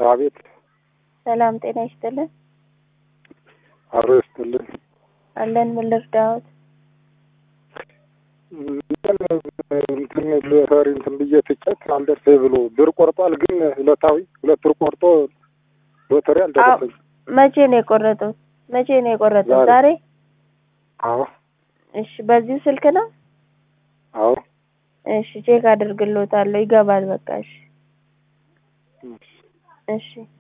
አቤት ሰላም ጤና ይስጥልን። አሮ ይስጥልን። አለን ምን ልርዳዎት? እንትን ሎተሪ እንትን ብዬ ትኬት አልደርሰኝ ብሎ ብር ቆርጧል። ግን ዕለታዊ ሁለት ብር ቆርጦ ሎተሪ አልደረሰኝ። መቼ ነው የቆረጡት? መቼ ነው የቆረጡት? ዛሬ። ዛሬ? አዎ እሺ፣ በዚሁ ስልክ ነው? አዎ እሺ፣ ቼክ አድርግሎታለሁ። ይገባል። በቃ እሺ፣ እሺ።